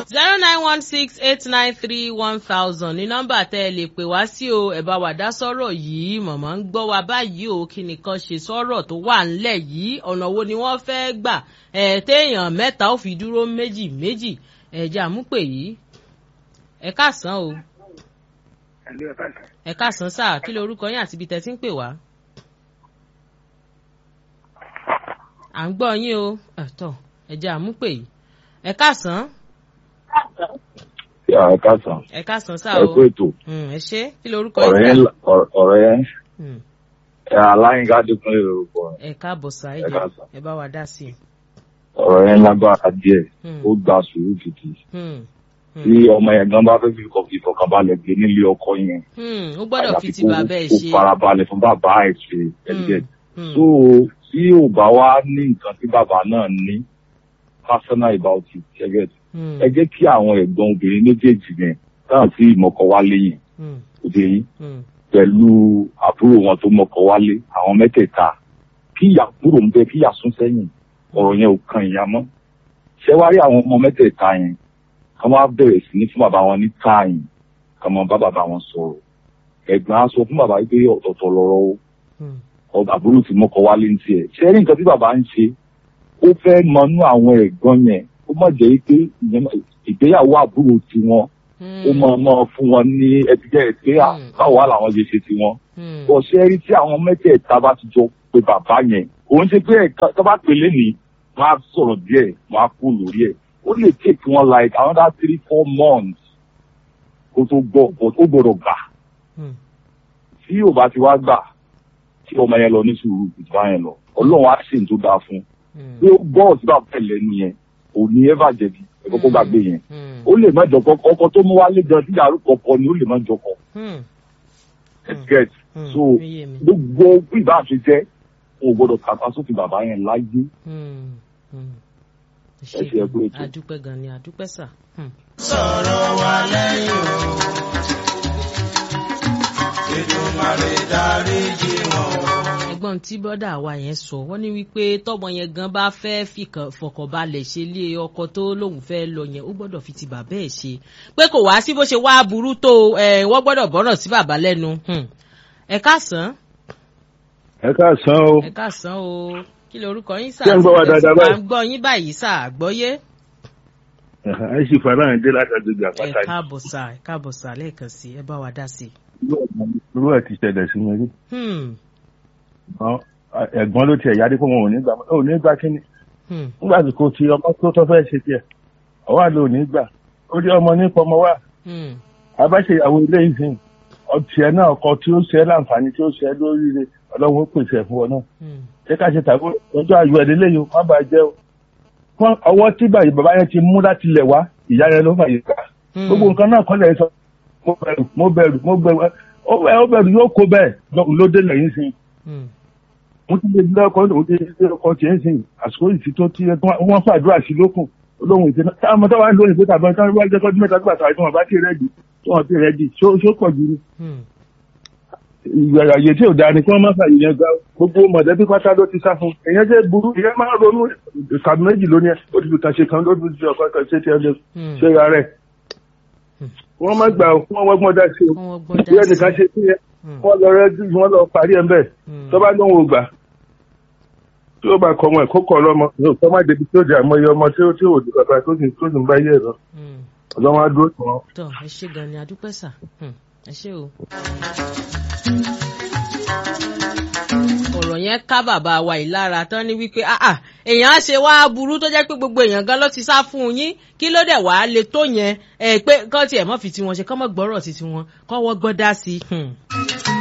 zero nine one six eight nine three one thousand ní nọ́mbà tẹ́ ẹ lè pè wá sí o ẹ bá wa dá sọ́rọ̀ yìí mọ̀mọ́ ń gbọ́ wa báyìí o kí nìkan ṣe sọ́rọ̀ tó wà ńlẹ̀ yìí ọ̀nà wo ni wọ́n fẹ́ gbà ẹ̀ téèyàn mẹ́ta ó fi dúró méjì méjì ẹ̀jẹ̀ àmúpè yìí ẹ káàsán o ẹ̀lú ẹ̀ka ìsàn. ẹ káàsán sáà kí lorúkọ yín àti ibi tẹ́ ti ń pè wá. à ń gbọ́ yín o ẹ̀tọ́ ẹ̀jẹ̀ àmúpè yìí ẹ káàsán ẹ káàsán ẹ káàsán sáà ẹ o kú ètò Mm, ẹ ṣé kí lorúkọ ọ̀rọ̀ yín yẹn sáà. la- ọ̀rọ̀ ọ̀rọ̀ yẹn Mm, ẹ aláyínká dẹkùn lórúkọ rẹ̀. ẹ káàbọ̀ sáà ẹ Ẹ jẹ́ káàsán. ẹ bá wa dá sí i. ọ̀rọ̀ yẹn lágbára díẹ̀ Mm, ó gba sùúrù gidi mm, tí ọmọ yẹn gan bá fẹ́ fi kọ- ìfọ̀kànbalẹ̀ gbé nílé ọkọ yẹn mm, ó gbọ́dọ̀ fi ti kó- bàbá ẹ̀ kó ṣe. farabalẹ̀ fún bàbá ẹ̀ ṣe ẹ̀jẹ̀ Mm, so tí ò bá wá ní nǹkan tí bàbá náà ní personal about it ẹ̀jẹ̀ mm, ẹ jẹ́ kí àwọn ẹ̀gbọ́n obìnrin méjèèjì yẹn táwọn tí ìmọ̀kọ wálé yẹn mm, òde yìí mm, pẹ̀lú àbúrò wọn tó mọ̀kọ wálé àwọn mẹ́tẹ̀ẹ̀ta kí ìyá kúrò ń bẹ kí ìyá sún sẹ́yìn ọ̀rọ̀ yẹn ò kan ìyá mọ́ ṣé wá rí àwọn ọmọ mẹ́tẹ̀ẹ̀ta yẹn kí wọ́n á bẹ̀rẹ̀ sí ní fún bàbá wọn ní táàyìn kí wọ́n bá bàbá wọn sọ̀rọ̀ ẹ̀gbọ́n á sọ fún bàbá wípé ọ̀tọ̀ọ̀tọ̀ lọ̀rọ̀ o mm, ọba àbúrò tí mọ́kọ wálé ń tiẹ̀ ṣé rí nǹkan tí bàbá ń ṣe ó fẹ́ mọnú àwọn ẹ̀gbọ́n yẹn ó mọ̀ jẹ́ pé ìyẹn- ìgbéyàwó àbúrò tiwọn mm, ó mọ̀ mọ́ fún wọn ní ẹtìjẹ́ pé à, Mm. báwo wà làwọn ṣe ṣe tiwọn mm, ọ̀sẹ̀ rí tí àwọn mẹ́tẹ̀ẹ̀ta bá ti jọ pé bàbá yẹn òun ṣe pé ẹ̀ka tó bá pèlè ní wọ́n á sọ̀rọ̀ díẹ̀ wọ́n á kú lórí ẹ̀ ó lè take wọn like another three four months kó tó gbọ́ but ó gbọ́dọ̀ gbà mm, tí ò bá ti wá gbà tí ọmọ yẹn lọ ní sùúrù ìtura yẹn lọ ọlọ́run á ṣe tó dáa fún mm, bí ó gbọ́ ọ̀sí bá bẹ̀ lẹ́nu yẹn ò ní ẹ́fà jẹ̀bi ẹ̀kọ́ kó gbàgbé yẹn mm, ó lè má jọkọ ọkọ tó mú wálé gan tí yàrá kọkọ ni ó lè má jọkọ mm, get mm, so ó yé mi. gbogbo bí ìbá àti jẹ́ o gbọ́dọ̀ tàpá sófin bàbá yẹn láyé Mm, mm. Ẹ ṣé, ẹ kú ètò. adúpẹ́ gan ni adúpẹ́ sà. Mm. sọ̀rọ̀ wa lẹ́yìn o. Èdùmàrè dáríjì wọn o. ẹ̀gbọ́n tí bọ́dà wa yẹn sọ wọ́n ní wípé tọ́mọ yẹn gan bá fẹ́ fìkàn- fọkànbalẹ̀ ṣe lé ọkọ tó lóun fẹ́ lọ yẹn ó gbọ́dọ̀ fi ti bàbá ẹ̀ ṣe pé kò wá sí bó ṣe wá burú tó ẹ̀ wọ́n gbọ́dọ̀ gbọ́dọ̀ sí bàbá lẹ́nu Hmm. ẹ káàsán ẹ káàsán o ẹ káàsán o kí lorúkọ yín sà Ṣé ń gbọ́ wa dáadáa báyìí? à ń gbọ́ yín báyìí sà àgbọ́yé ẹ sì fara hàn dé láti agbègbè ẹ àpáta yìí káàbọ̀ sà ẹ káàbọ̀ sà lẹ́ẹ̀kan sí ẹ bá wa dá sí i. irú ẹ ti ṣẹlẹ̀ sí mi rí Hmm. Àwọn- ẹ̀gbọ́n ló tiẹ̀ yarí pé wọn ò ní gbà ò ní gbà kíni Hmm. nígbà tí kò ti ọmọ tó tọ́ fẹ́ ṣe tiẹ̀ ọwọ́ àlọ́ ò ní gbà ó rí ọmọ ní pọmọ wá Hmm. abáṣe ìyàwó ilé ìsìn ọtí ẹ náà ọkọ tí ó ṣe é láǹfààní tí ó ṣe é lóríire ọlọ́run ó pèsè ẹ̀ fún ọ náà Hmm. ṣé ká ṣe tàbí ọjọ́ ayọ̀ ẹ̀ lélẹ́yìn o má bàa jẹ́ o fún ọwọ́ tí bàyè bàbá yẹn ti mú láti lẹ̀ wá ìyá yẹn ló fàyè ká Hmm. gbogbo nǹkan náà kọ́ lẹ̀ sọ mo bẹ̀rù mo bẹ̀rù mo bẹ̀rù ó bẹ̀rù ó bẹ̀rù yóò kó bẹ́ẹ̀ lọ- ló dé lẹ́yìn sí i Hmm. mo ti lè lé ọkọ òun ti lé ọkọ tiẹ̀ ń sìn àsìkò yìí ti tó tí ẹ- wọ́n fàdúrà sí lókun olóhùn ìṣe náà táwọn ọmọdé wa ń lóyún pé tàbí ọjọ́ wájú ẹjọ́ ọdún mẹ́ta nígbà tí wọ́n bá ti rẹ́ẹ̀dì tí wọ́n ti rẹ́ẹ̀dì ṣó ṣó pọ̀ jù ní. Hmm. ìgbàlàyé tí ò dáa ni kí wọ́n má fàyè yẹn gbá gbogbo mọ̀lẹ́bí pátá ló ti sá fún èèyàn jẹ́ burú èèyàn máa ronú ìkàdùn méjì lónìí ẹ̀ ó ti lùtà ṣe kan ló ti di ọkọ̀ kan ṣé ti ẹ lè Hmm. ṣe ra rẹ̀ wọ́n má gbà ó wọ́n wọ́gbọ́n dá sí o Wọ́n wọ́gbọ́n dá bí sí. ẹnìkan ṣe sí yẹn Hmm. wọ́n lọ rẹ́jú wọ́n lọ parí ẹ̀ ń bẹ̀ Hmm. tó bá lóun ò gbà tí ó bá kọ ọmọ ẹ̀ kó kọ ọlọ́mọ yóò kọ́ má débi tí ó di àmọ́ iye ọmọ tí ó tí ò di bàbá tó sì tó sì ń bá yé ẹ̀ lọ Hmm. ọlọ́wọ́n á dúró tì wọ́n. tọ ẹ ṣe gan ni adúpẹ́ sà Hmm, ẹ ṣe o. ọ̀rọ̀ yẹn ká bàbá wa yìí lára tán ní wípé ah ah èèyàn á ṣe wá burú tó jẹ́ pé gbogbo èèyàn gan ló ti sá fún un yín kí ló dẹ̀ wá le tó yẹn ẹ pé kán tiẹ̀ mọ́ fi tiwọn ṣe kán mọ́ gbọ́rọ̀ sí tiwọn kán wọ́n gbọ́ dá sí i. Hmm.